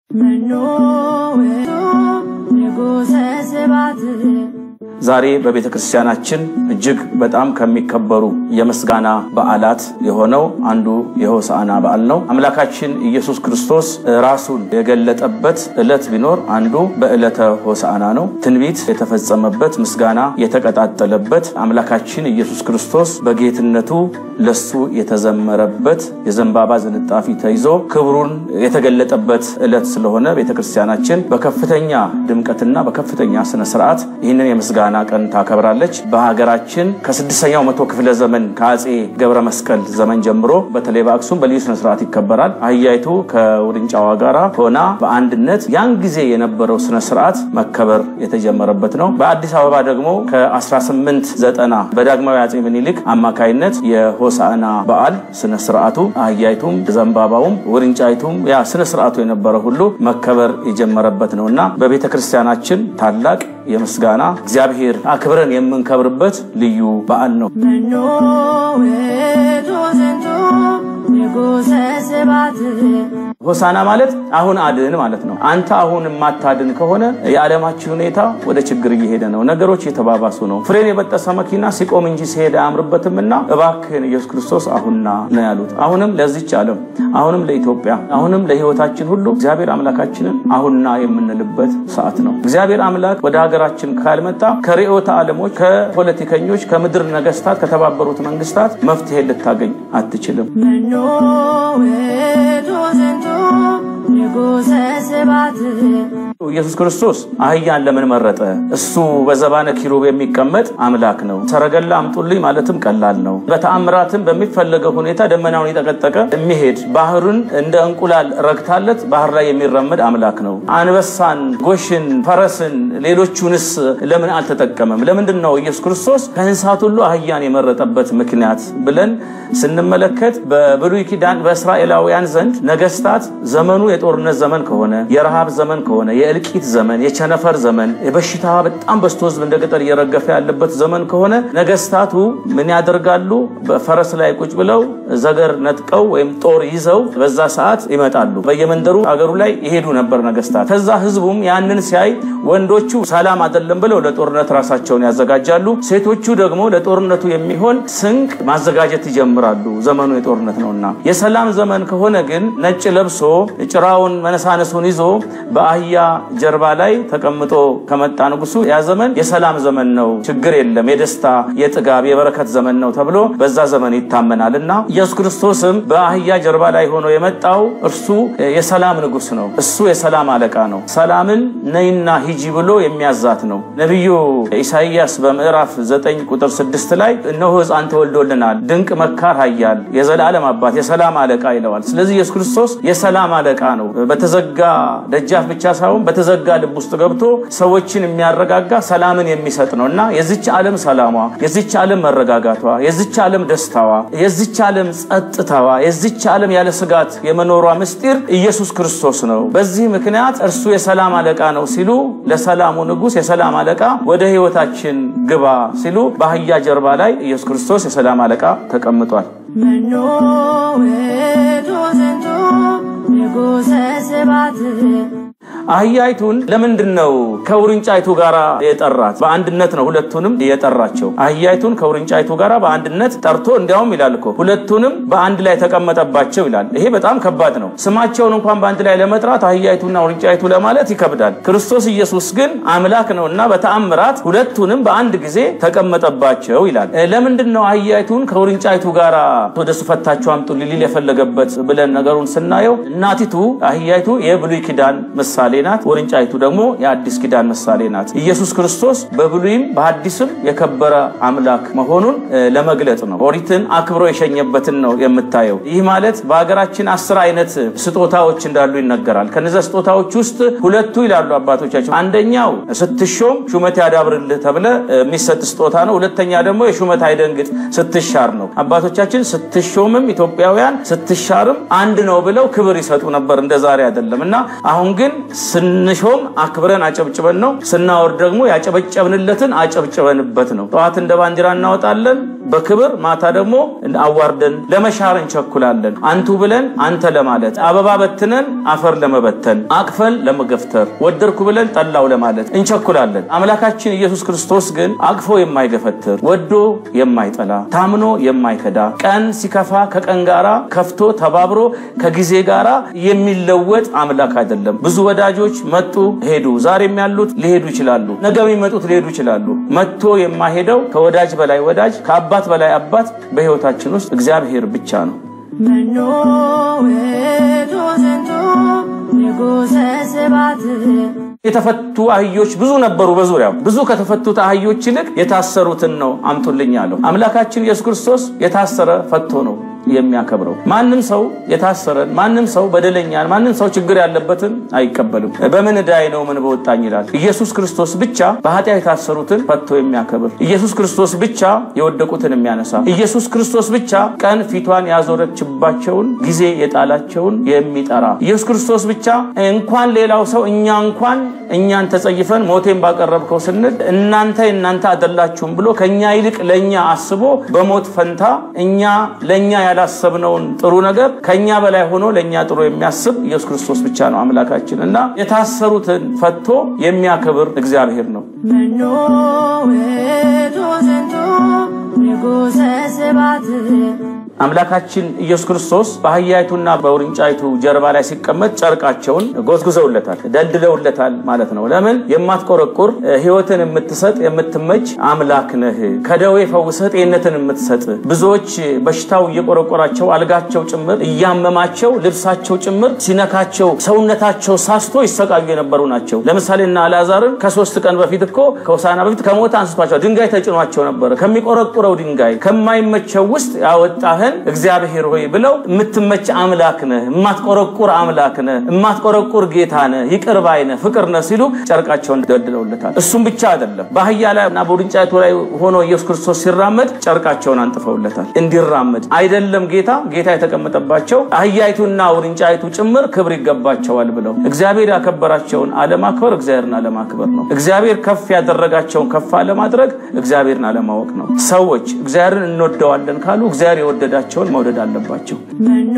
ዛሬ በቤተ ክርስቲያናችን እጅግ በጣም ከሚከበሩ የምስጋና በዓላት የሆነው አንዱ የሆሳዕና በዓል ነው። አምላካችን ኢየሱስ ክርስቶስ ራሱን የገለጠበት ዕለት ቢኖር አንዱ በዕለተ ሆሳዕና ነው። ትንቢት የተፈጸመበት፣ ምስጋና የተቀጣጠለበት፣ አምላካችን ኢየሱስ ክርስቶስ በጌትነቱ ለሱ የተዘመረበት የዘንባባ ዝንጣፊ ተይዞ ክብሩን የተገለጠበት ዕለት ስለሆነ ቤተ ክርስቲያናችን በከፍተኛ ድምቀትና በከፍተኛ ስነ ስርዓት ይህንን የምስጋና ቀን ታከብራለች። በሀገራችን ከስድስተኛው መቶ ክፍለ ዘመን ከአጼ ገብረ መስቀል ዘመን ጀምሮ በተለይ በአክሱም በልዩ ስነ ስርዓት ይከበራል። አህያይቱ ከውርንጫዋ ጋራ ሆና በአንድነት ያን ጊዜ የነበረው ስነ ስርዓት መከበር የተጀመረበት ነው። በአዲስ አበባ ደግሞ ከ1890 በዳግማዊ አጼ ምኒልክ አማካይነት የሆሳዕና በዓል ስነ ስርዓቱ አህያይቱም ዘንባባውም ውርንጫይቱም ያ ስነ ስርዓቱ የነበረ ሁሉ መከበር የጀመረበት ነው እና በቤተ ክርስቲያናችን ታላቅ የምስጋና እግዚአብሔር አክብረን የምንከብርበት ልዩ በዓል ነው። ሆሳና ማለት አሁን አድን ማለት ነው። አንተ አሁን የማታድን ከሆነ የዓለማችን ሁኔታ ወደ ችግር እየሄደ ነው። ነገሮች እየተባባሱ ነው። ፍሬን የበጠሰ መኪና ሲቆም እንጂ ሲሄድ አያምርበትምና እባክህን ኢየሱስ ክርስቶስ አሁንና ነው ያሉት። አሁንም ለዚች ዓለም፣ አሁንም ለኢትዮጵያ፣ አሁንም ለሕይወታችን ሁሉ እግዚአብሔር አምላካችንን አሁንና የምንልበት ሰዓት ነው። እግዚአብሔር አምላክ ወደ ሀገራችን ካልመጣ ከርዕዮተ ዓለሞች፣ ከፖለቲከኞች፣ ከምድር ነገስታት፣ ከተባበሩት መንግስታት መፍትሄ ልታገኝ አትችልም። ኢየሱስ ክርስቶስ አህያን ለምን መረጠ? እሱ በዘባነ ኪሩብ የሚቀመጥ አምላክ ነው። ሰረገላ አምጡልኝ ማለትም ቀላል ነው። በተአምራትም በሚፈለገው ሁኔታ ደመናውን የጠቀጠቀ የሚሄድ ባህሩን እንደ እንቁላል ረግታለት ባህር ላይ የሚራመድ አምላክ ነው። አንበሳን፣ ጎሽን፣ ፈረስን፣ ሌሎቹንስ ለምን አልተጠቀመም? ለምንድን ነው ኢየሱስ ክርስቶስ ከእንስሳት ሁሉ አህያን የመረጠበት ምክንያት ብለን ስንመለከት በብሉይ ኪዳን በእስራኤላውያን ዘንድ ነገስታት ዘመኑ የጦርነት ዘመን ከሆነ የረሃብ ዘመን ከሆነ የእልቂት ዘመን፣ የቸነፈር ዘመን፣ የበሽታ በጣም በዝቶ ህዝብ እንደ ቅጠል እየረገፈ ያለበት ዘመን ከሆነ ነገስታቱ ምን ያደርጋሉ? በፈረስ ላይ ቁጭ ብለው ዘገር ነጥቀው ወይም ጦር ይዘው በዛ ሰዓት ይመጣሉ። በየመንደሩ አገሩ ላይ ይሄዱ ነበር ነገስታት። ከዛ ህዝቡም ያንን ሲያይ ወንዶቹ ሰላም አይደለም ብለው ለጦርነት ራሳቸውን ያዘጋጃሉ። ሴቶቹ ደግሞ ለጦርነቱ የሚሆን ስንቅ ማዘጋጀት ይጀምራሉ። ዘመኑ የጦርነት ነውና። የሰላም ዘመን ከሆነ ግን ነጭ ለብሶ ጭራውን መነሳነሱን ይዞ በአህያ ጀርባ ላይ ተቀምጦ ከመጣ ንጉሱ ያ ዘመን የሰላም ዘመን ነው፣ ችግር የለም፣ የደስታ የጥጋብ የበረከት ዘመን ነው ተብሎ በዛ ዘመን ይታመናል እና ኢየሱስ ክርስቶስም በአህያ ጀርባ ላይ ሆኖ የመጣው እርሱ የሰላም ንጉስ ነው። እሱ የሰላም አለቃ ነው። ሰላምን ነይና ሂጂ ብሎ የሚያዛት ነው። ነቢዩ ኢሳይያስ በምዕራፍ 9 ቁጥር 6 ላይ እነሆ ሕፃን ተወልዶልናል፣ ድንቅ መካር ኃያል፣ የዘላለም አባት፣ የሰላም አለቃ ይለዋል። ስለዚህ ኢየሱስ ክርስቶስ የሰላም አለቃ ነው። በተዘጋ ደጃፍ ብቻ ሳይሆን በተዘጋ ልብ ውስጥ ገብቶ ሰዎችን የሚያረጋጋ ሰላምን የሚሰጥ ነው እና የዚች ዓለም ሰላሟ፣ የዚች ዓለም መረጋጋቷ፣ የዚች ዓለም ደስታዋ፣ የዚች ዓለም ጸጥታዋ፣ የዚች ዓለም ያለ ስጋት የመኖሯ ምስጢር ኢየሱስ ክርስቶስ ነው። በዚህ ምክንያት እርሱ የሰላም አለቃ ነው ሲሉ ለሰላሙ ንጉሥ የሰላም አለቃ ወደ ሕይወታችን ግባ ሲሉ በአህያ ጀርባ ላይ ኢየሱስ ክርስቶስ የሰላም አለቃ ተቀምጧል። አህያይቱን ለምንድን ነው ከውርንጫይቱ ጋር የጠራት? በአንድነት ነው ሁለቱንም የጠራቸው። አህያይቱን ከውርንጫይቱ ጋር በአንድነት ጠርቶ እንዲያውም ይላል እኮ ሁለቱንም በአንድ ላይ ተቀመጠባቸው ይላል። ይሄ በጣም ከባድ ነው። ስማቸውን እንኳን በአንድ ላይ ለመጥራት አህያይቱና ውርንጫይቱ ለማለት ይከብዳል። ክርስቶስ ኢየሱስ ግን አምላክ ነው እና በተአምራት ሁለቱንም በአንድ ጊዜ ተቀመጠባቸው ይላል። ለምንድን ነው አህያይቱን ከውርንጫይቱ ጋር ወደ እሱ ፈታችሁ አምጡ ሊል የፈለገበት ብለን ነገሩን ስናየው እናቲቱ አህያይቱ የብሉይ ኪዳን ምሳሌ ናት። ውርንጫይቱ ደግሞ የአዲስ ኪዳን ምሳሌ ናት። ኢየሱስ ክርስቶስ በብሉይም በሐዲስም የከበረ አምላክ መሆኑን ለመግለጽ ነው። ኦሪትን አክብሮ የሸኘበትን ነው የምታየው። ይህ ማለት በሀገራችን አስር አይነት ስጦታዎች እንዳሉ ይነገራል። ከነዚያ ስጦታዎች ውስጥ ሁለቱ ይላሉ አባቶቻችን፣ አንደኛው ስትሾም ሹመት ያዳብርልህ ተብለ የሚሰጥ ስጦታ ነው። ሁለተኛ ደግሞ የሹመት አይደንግጥ ስትሻር ነው። አባቶቻችን ስትሾምም ኢትዮጵያውያን ስትሻርም አንድ ነው ብለው ክብር ይሰጡ ነበር፣ እንደ ዛሬ አይደለም እና አሁን ግን ስንሾም አክብረን አጨብጭበን ነው፣ ስናወርድ ደግሞ ያጨበጨብንለትን አጨብጭበንበት ነው። ጠዋት እንደ ባንዲራ እናወጣለን፣ በክብር ማታ ደግሞ አዋርደን ለመሻር እንቸኩላለን። አንቱ ብለን አንተ ለማለት አበባ በትነን አፈር ለመበተን አቅፈን ለመገፍተር ወደድኩ ብለን ጠላው ለማለት እንቸኩላለን። አምላካችን ኢየሱስ ክርስቶስ ግን አቅፎ የማይገፈትር ወዶ የማይጠላ ታምኖ የማይከዳ ቀን ሲከፋ ከቀን ጋራ ከፍቶ ተባብሮ ከጊዜ ጋራ የሚለወጥ አምላክ አይደለም። ብዙ ወዳጆች መጡ ሄዱ። ዛሬም ያሉት ሊሄዱ ይችላሉ። ነገ የሚመጡት ሊሄዱ ይችላሉ። መጥቶ የማይሄደው ከወዳጅ በላይ ወዳጅ ከአባት በላይ አባት በሕይወታችን ውስጥ እግዚአብሔር ብቻ ነው። መኖ ውእቱ ዝንቱ ንጉሠ ስብሐት የተፈቱ አህዮች ብዙ ነበሩ በዙሪያው። ብዙ ከተፈቱት አህዮች ይልቅ የታሰሩትን ነው አምጡልኝ አለው። አምላካችን ኢየሱስ ክርስቶስ የታሰረ ፈቶ ነው የሚያከብረው። ማንም ሰው የታሰረን፣ ማንም ሰው በደለኛን፣ ማንም ሰው ችግር ያለበትን አይቀበልም። በምን ዕዳዬ ነው ምን በወጣኝ ይላል። ኢየሱስ ክርስቶስ ብቻ በኃጢአት የታሰሩትን ፈቶ የሚያከብር፣ ኢየሱስ ክርስቶስ ብቻ የወደቁትን የሚያነሳ፣ ኢየሱስ ክርስቶስ ብቻ ቀን ፊቷን ያዞረችባቸውን ጊዜ የጣላቸውን የሚጠራ፣ ኢየሱስ ክርስቶስ ብቻ እንኳን ሌላው ሰው እኛ እንኳን እኛን ተጸይፈን ሞቴን ባቀረብከው ስንል እናንተ እናንተ አይደላችሁም ብሎ ከእኛ ይልቅ ለእኛ አስቦ በሞት ፈንታ እኛ ለእኛ ያላሰብነውን ጥሩ ነገር ከእኛ በላይ ሆኖ ለእኛ ጥሩ የሚያስብ ኢየሱስ ክርስቶስ ብቻ ነው አምላካችን እና የታሰሩትን ፈቶ የሚያከብር እግዚአብሔር ነው። መኖ ውእቱ ዝንቱ ንጉሠ ስብሐት አምላካችን ኢየሱስ ክርስቶስ በአህያይቱና በውርንጫይቱ ጀርባ ላይ ሲቀመጥ ጨርቃቸውን ጎዝጉዘውለታል፣ ደልድለውለታል ማለት ነው። ለምን? የማትቆረቁር ሕይወትን የምትሰጥ የምትመች አምላክ ነህ። ከደዌ ፈውሰህ ጤንነትን የምትሰጥ ብዙዎች በሽታው እየቆረቆራቸው አልጋቸው ጭምር እያመማቸው ልብሳቸው ጭምር ሲነካቸው ሰውነታቸው ሳስቶ ይሰቃዩ የነበሩ ናቸው። ለምሳሌ እና አልዓዛርን ከሶስት ቀን በፊት እኮ ከሆሳዕና በፊት ከሞት አንስቷቸው ድንጋይ ተጭኗቸው ነበረ። ከሚቆረቁረው ድንጋይ ከማይመቸው ውስጥ ያወጣህን እግዚአብሔር ሆይ ብለው የምትመች አምላክ ነህ፣ የማትቆረቁር አምላክ ነህ፣ የማትቆረቁር ጌታ ነህ፣ ይቅር ባይ ነህ፣ ፍቅር ነህ ሲሉ ጨርቃቸውን ደልድለውለታል። እሱም ብቻ አይደለም፣ በአህያ ላይ እና በውርንጫይቱ ላይ ሆኖ ኢየሱስ ክርስቶስ ሲራመድ ጨርቃቸውን አንጥፈውለታል እንዲራመድ። አይደለም ጌታ ጌታ የተቀመጠባቸው አህያይቱና ውርንጫይቱ ጭምር ክብር ይገባቸዋል ብለው እግዚአብሔር ያከበራቸውን አለማክበር እግዚአብሔርን አለማክበር ነው። እግዚአብሔር ከፍ ያደረጋቸውን ከፍ አለማድረግ እግዚአብሔርን አለማወቅ ነው። ሰዎች እግዚአብሔርን እንወደዋለን ካሉ እግዚአብሔር የወደዳቸውን መውደድ አለባቸው። መኖ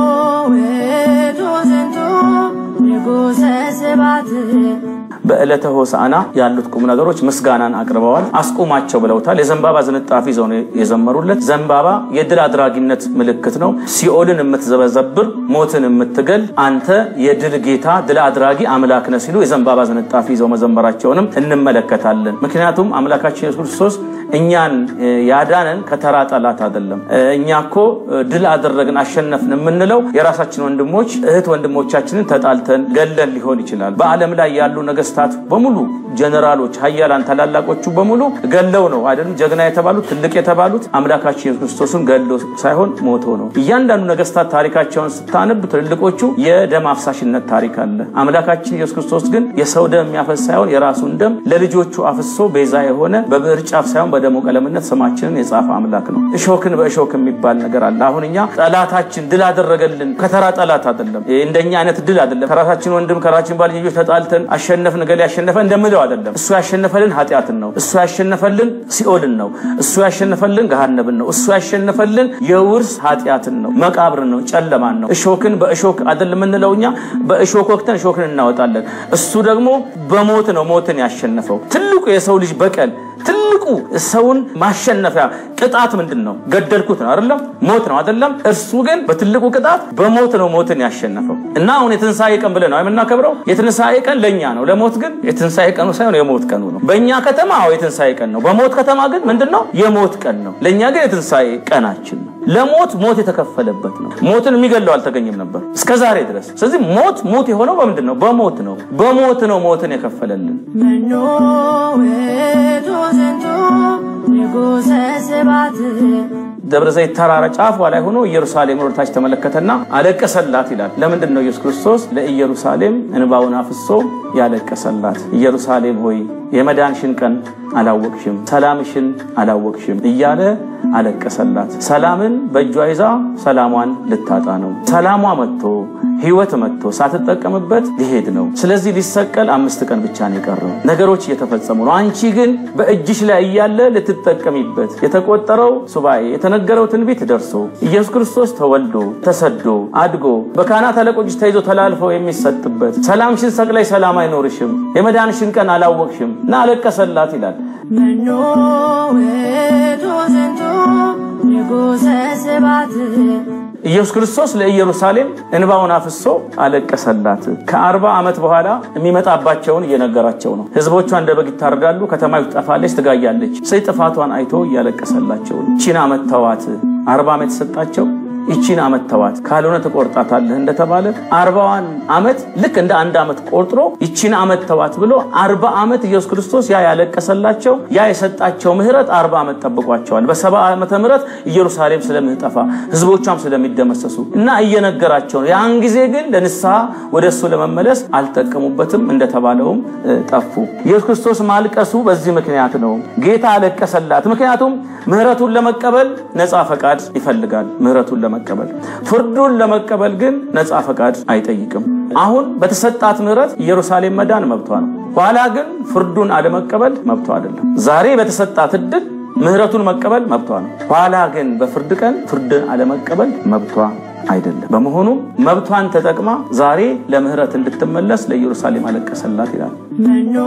ውእቱ ዝንቱ ንጉሠ ስብሐት በዕለተ ሆሳዕና ያሉት ቁም ነገሮች ምስጋናን አቅርበዋል። አስቁማቸው ብለውታል። የዘንባባ ዝንጣፊ ይዘው ነው የዘመሩለት። ዘንባባ የድል አድራጊነት ምልክት ነው። ሲኦልን የምትዘበዘብር ሞትን የምትገል አንተ የድል ጌታ ድል አድራጊ አምላክ ነህ ሲሉ የዘንባባ ዝንጣፊ ይዘው መዘመራቸውንም እንመለከታለን። ምክንያቱም አምላካችን ኢየሱስ ክርስቶስ እኛን ያዳነን ከተራ ጠላት አይደለም። እኛ እኮ ድል አደረግን አሸነፍን የምንለው የራሳችን ወንድሞች እህት ወንድሞቻችንን ተጣልተን ገለን ሊሆን ይችላል። በዓለም ላይ ያሉ ነገስታት በሙሉ ጀነራሎች፣ ሀያላን ታላላቆቹ በሙሉ ገለው ነው አይደለም ጀግና የተባሉት ትልቅ የተባሉት አምላካችን ኢየሱስ ክርስቶስን ገሎ ሳይሆን ሞቶ ነው። እያንዳንዱ ነገስታት ታሪካቸውን ስታነብ ትልልቆቹ የደም አፍሳሽነት ታሪክ አለ። አምላካችን ኢየሱስ ክርስቶስ ግን የሰው ደም የሚያፈስ ሳይሆን የራሱን ደም ለልጆቹ አፍሶ ቤዛ የሆነ በብዕር ጫፍ ሳይሆን በደሙ ቀለምነት ስማችንን የጻፈ አምላክ ነው። እሾክን በእሾክ የሚባል ነገር አለ። አሁን እኛ ጠላታችን ድል አደረገልን ከተራ ጠላት አይደለም። እንደኛ አይነት ድል አይደለም። ከራሳችን ወንድም ከራሳችን ባልንጆች ተጣልተን አሸነፍን ገሌ ያሸነፈ እንደምለው አይደለም። እሱ ያሸነፈልን ኃጢአትን ነው። እሱ ያሸነፈልን ሲኦልን ነው። እሱ ያሸነፈልን ገሃነብን ነው። እሱ ያሸነፈልን የውርስ ኃጢአትን ነው፣ መቃብርን ነው፣ ጨለማን ነው። እሾክን በእሾክ አይደለም የምንለው እኛ በእሾክ ወቅተን እሾክን እናወጣለን። እሱ ደግሞ በሞት ነው ሞትን ያሸነፈው። ትልቁ የሰው ልጅ በቀል ትልቁ ሰውን ማሸነፊያ ቅጣት ምንድን ነው? ገደልኩት ነው አይደለም? ሞት ነው አይደለም? እርሱ ግን በትልቁ ቅጣት በሞት ነው ሞትን ያሸነፈው እና አሁን የትንሣኤ ቀን ብለን ነው የምናከብረው። የትንሣኤ ቀን ለእኛ ነው፣ ለሞት ግን የትንሣኤ ቀኑ ሳይሆን የሞት ቀኑ ነው። በእኛ ከተማ አዎ የትንሣኤ ቀን ነው። በሞት ከተማ ግን ምንድን ነው? የሞት ቀን ነው። ለእኛ ግን የትንሣኤ ቀናችን ነው። ለሞት ሞት የተከፈለበት ነው። ሞትን የሚገለው አልተገኘም ነበር እስከ ዛሬ ድረስ። ስለዚህ ሞት ሞት የሆነው በምንድን ነው? በሞት ነው። በሞት ነው ሞትን የከፈለልን። መኖ ውእቱ ዝንቱ ንጉሠ ስብሐት ደብረ ዘይት ተራራ ጫፏ ላይ ሆኖ ኢየሩሳሌም ወደታች ተመለከተና አለቀሰላት ይላል። ለምንድን ነው ኢየሱስ ክርስቶስ ለኢየሩሳሌም እንባውን አፍሶ ያለቀሰላት? ኢየሩሳሌም ሆይ የመዳንሽን ቀን አላወቅሽም፣ ሰላምሽን አላወቅሽም እያለ አለቀሰላት። ሰላምን በእጇ ይዛ ሰላሟን ልታጣ ነው። ሰላሟ መጥቶ ህይወት መጥቶ ሳትጠቀምበት ሊሄድ ነው። ስለዚህ ሊሰቀል አምስት ቀን ብቻ ነው የቀረው። ነገሮች እየተፈጸሙ ነው። አንቺ ግን በእጅሽ ላይ እያለ ልትጠቀሚበት የተቆጠረው ሱባኤ የተነገረው ትንቢት ደርሶ ኢየሱስ ክርስቶስ ተወልዶ ተሰዶ አድጎ በካህናት አለቆች ተይዞ ተላልፈው የሚሰጥበት ሰላምሽን ሰቅላይ ሰላም አይኖርሽም፣ የመዳንሽን ቀን አላወቅሽም እና አለቀሰላት ይላል። መኖ ውእቱ ዝንቱ ንጉሠ ስብሐት ኢየሱስ ክርስቶስ ለኢየሩሳሌም እንባውን አፍሶ አለቀሰላት። ከአርባ ዓመት በኋላ የሚመጣባቸውን እየነገራቸው ነው። ህዝቦቿ እንደ በግ ይታረዳሉ፣ ከተማይቱ ትጠፋለች፣ ትጋያለች። ሰይ ጥፋቷን አይቶ እያለቀሰላቸው ነው። ይቺን ዓመት ተዋት። አርባ ዓመት የሰጣቸው ይቺን ዓመት ተዋት፣ ካልሆነ ትቆርጣታለህ እንደተባለ አርባዋን ዓመት ልክ እንደ አንድ ዓመት ቆርጥሮ ይቺን ዓመት ተዋት ብሎ አርባ ዓመት ኢየሱስ ክርስቶስ ያ ያለቀሰላቸው ያ የሰጣቸው ምህረት አርባ ዓመት ጠብቋቸዋል። በሰባ ዓመተ ምህረት ኢየሩሳሌም ስለምትጠፋ ህዝቦቿም ስለሚደመሰሱ እና እየነገራቸው ነው። ያን ጊዜ ግን ለንስሐ ወደ እሱ ለመመለስ አልጠቀሙበትም። እንደተባለውም ጠፉ። ኢየሱስ ክርስቶስ ማልቀሱ በዚህ ምክንያት ነው። ጌታ አለቀሰላት። ምክንያቱም ምህረቱን ለመቀበል ነፃ ፈቃድ ይፈልጋል። ምህረቱን ለመቀበል ፍርዱን ለመቀበል ግን ነፃ ፈቃድ አይጠይቅም። አሁን በተሰጣት ምህረት ኢየሩሳሌም መዳን መብቷ ነው። ኋላ ግን ፍርዱን አለመቀበል መብቷ አይደለም። ዛሬ በተሰጣት እድል ምህረቱን መቀበል መብቷ ነው። ኋላ ግን በፍርድ ቀን ፍርድን አለመቀበል መብቷ አይደለም። በመሆኑም መብቷን ተጠቅማ ዛሬ ለምህረት እንድትመለስ ለኢየሩሳሌም አለቀሰላት ይላል። መኖ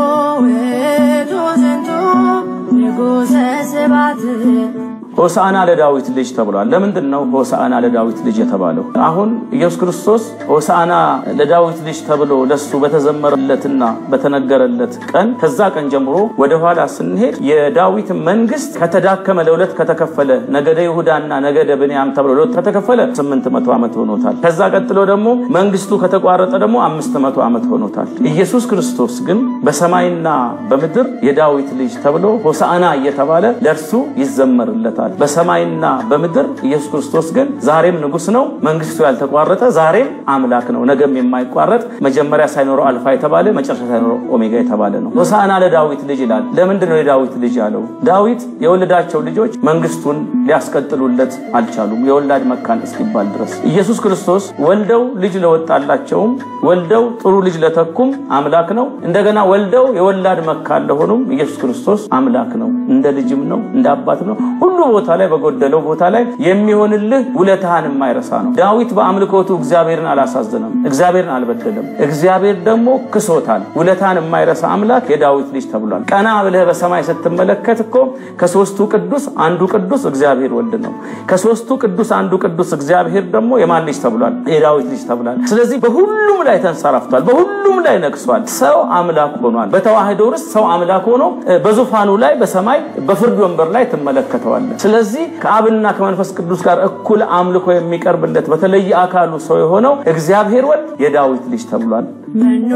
ውእቱ ዝንቱ ንጉሠ ስብሐት ሆሳዕና ለዳዊት ልጅ ተብሏል። ለምንድን ነው ሆሳዕና ለዳዊት ልጅ የተባለው? አሁን ኢየሱስ ክርስቶስ ሆሳዕና ለዳዊት ልጅ ተብሎ ለሱ በተዘመረለትና በተነገረለት ቀን ከዛ ቀን ጀምሮ ወደ ኋላ ስንሄድ የዳዊት መንግስት ከተዳከመ ለሁለት ከተከፈለ ነገደ ይሁዳና ነገደ ብንያም ተብሎ ለሁለት ከተከፈለ ስምንት መቶ ዓመት ሆኖታል። ከዛ ቀጥሎ ደግሞ መንግስቱ ከተቋረጠ ደግሞ አምስት መቶ ዓመት ሆኖታል። ኢየሱስ ክርስቶስ ግን በሰማይና በምድር የዳዊት ልጅ ተብሎ ሆሳዕና እየተባለ ለእርሱ ይዘመርለታል። በሰማይና በምድር ኢየሱስ ክርስቶስ ግን ዛሬም ንጉስ ነው። መንግስቱ ያልተቋረጠ ዛሬም አምላክ ነው። ነገም የማይቋረጥ መጀመሪያ ሳይኖረው አልፋ የተባለ መጨረሻ ሳይኖረው ኦሜጋ የተባለ ነው። ሆሳዕና ለዳዊት ልጅ ይላል። ለምንድን ነው የዳዊት ልጅ ያለው? ዳዊት የወለዳቸው ልጆች መንግስቱን ሊያስቀጥሉለት አልቻሉም፣ የወላድ መካን እስኪባል ድረስ። ኢየሱስ ክርስቶስ ወልደው ልጅ ለወጣላቸውም ወልደው ጥሩ ልጅ ለተኩም አምላክ ነው። እንደገና ወልደው የወላድ መካን ለሆኑም ኢየሱስ ክርስቶስ አምላክ ነው። እንደ ልጅም ነው፣ እንደ አባትም ነው። ሁሉ ቦታ ላይ በጎደለው ቦታ ላይ የሚሆንልህ ውለታህን የማይረሳ ነው። ዳዊት በአምልኮቱ እግዚአብሔርን አላሳዘነም፣ እግዚአብሔርን አልበደለም። እግዚአብሔር ደግሞ ክሶታል። ውለታህን የማይረሳ አምላክ የዳዊት ልጅ ተብሏል። ቀና ብለህ በሰማይ ስትመለከት እኮ ከሶስቱ ቅዱስ አንዱ ቅዱስ እግዚአብሔር ወልድ ነው። ከሶስቱ ቅዱስ አንዱ ቅዱስ እግዚአብሔር ደግሞ የማን ልጅ ተብሏል? የዳዊት ልጅ ተብሏል። ስለዚህ በሁሉም ላይ ተንሰራፍቷል፣ በሁሉም ላይ ነግሷል። ሰው አምላክ ሆኗል። በተዋህዶ ርስት ሰው አምላክ ሆኖ በዙፋኑ ላይ በሰማይ በፍርድ ወንበር ላይ ትመለከተዋለህ። ስለዚህ ከአብና ከመንፈስ ቅዱስ ጋር እኩል አምልኮ የሚቀርብለት በተለየ አካሉ ሰው የሆነው እግዚአብሔር ወልድ የዳዊት ልጅ ተብሏል። መኖ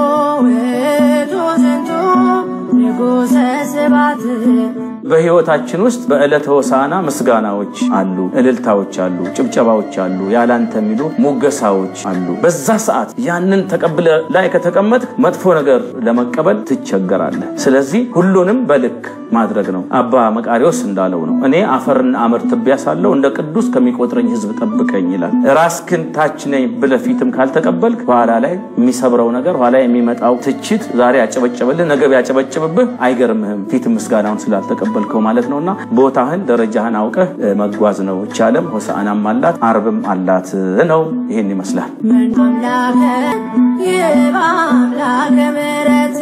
ውእቱ ዝንቱ ንጉሠ ስብሐት በሕይወታችን ውስጥ በዕለተ ሆሳዕና ምስጋናዎች አሉ፣ እልልታዎች አሉ፣ ጭብጨባዎች አሉ፣ ያላንተ የሚሉ ሙገሳዎች አሉ። በዛ ሰዓት ያንን ተቀብለ ላይ ከተቀመጥ መጥፎ ነገር ለመቀበል ትቸገራለህ። ስለዚህ ሁሉንም በልክ ማድረግ ነው። አባ መቃሪዎስ እንዳለው ነው እኔ አፈርና አመድ ትቢያ ሳለሁ እንደ ቅዱስ ከሚቆጥረኝ ሕዝብ ጠብቀኝ ይላል። ራስክን ታች ነኝ ብለህ ፊትም ካልተቀበልክ በኋላ ላይ የሚሰብረው ነገር ኋላ የሚመጣው ትችት ዛሬ ያጨበጨበልህ ነገ ቢያጨበጭብብህ አይገርምህም ፊት ምስጋናውን ስላልተቀበልከው ማለት ነውና ቦታህን ደረጃህን አውቀህ መጓዝ ነው። ይቻለም ሆሳዕናም አላት አርብም አላት ነው። ይሄን ይመስላል። ምን አምላከ ይባ አምላከ ምሕረት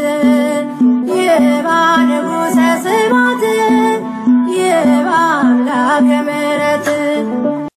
ይባ ንጉሠ ስብሐት ይባ አምላከ ምሕረት